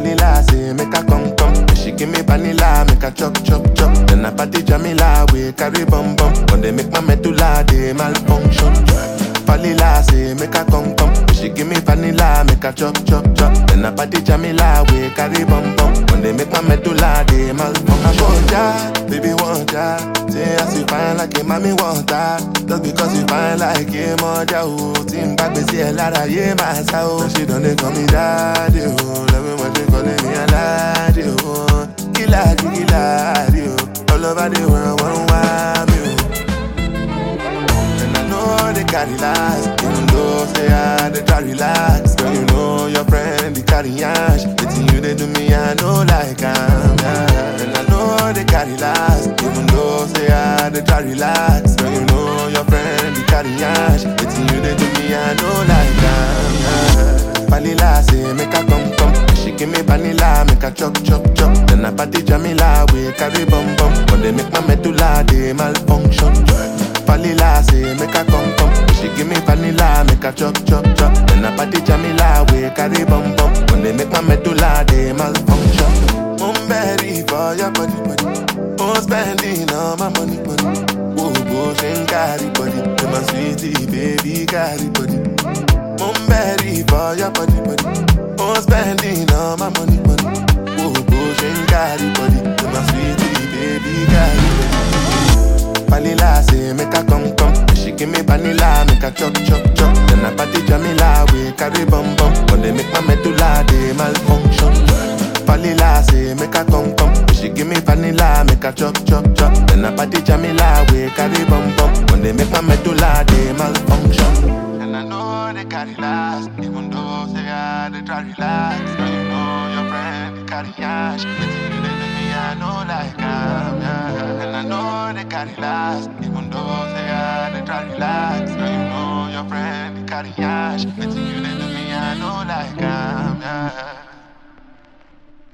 Vanilla say make her come come. She give me vanilla, make her chop chop chop. Then I party Jamila, we carry bum bum. When they make my medulla, they malfunction. Vanilla say make her come come. She give me vanilla, make her chop chop chop. Then I party Jamila, we carry bum bum. When they make my medulla, they malfunction. I want ya, baby want ya. Say as you fine like a mommy want that. Just because you fine like a mother, oh. Team back, me see a lot of yeah, my soul. She done they call me daddy, oh. Love me when they calling me a laddie, oh. Killer, killer, oh. All over the world, one want me, oh. And I know they carry last, even though say I they try relax. Girl, you know your friend they carry ash. The thing you they do me, I know like I'm yeah. And I know they carry last, even though say I they try relax. Girl, you know your friend they carry ash. The thing you they do me, I know like I'm yeah. Vanilla say make her come come. She give me vanilla, make her chop chop chop. Then I party Jamila, we carry bum bum. When they make my medulla, they malfunction. Vanilla say make her come come. She give me vanilla, make her chop chop chop. Then I party Jamila, we carry bum bum. When they make my medulla, they malfunction. I'm ready for your body body. I'm spending all my money money. Whoa, go and carry body. You're my sweetie baby, carry body. I'm ready for your body body. I'm spending all my money money. Whoa, go and carry body. You're my sweetie baby, carry body. Vanilla say make her come come. She give me vanilla, make her chop chop chop. Then I party Jamila, we carry bum bum. When they make my medulla, they malfunction. Vanilla say make her come come. She give me vanilla, make her chop chop chop. Then I party Jamila, we carry bum bum. When they make my medulla, they malfunction. And I know they carry last, even though say I they try relax. Girl, you know your friend they carry ash. The thing you they do me, I know like I'm yeah. And I know they carry last, even though say I they try relax. Girl, you know your friend they carry ash. The thing you they do me, I know like I'm yeah.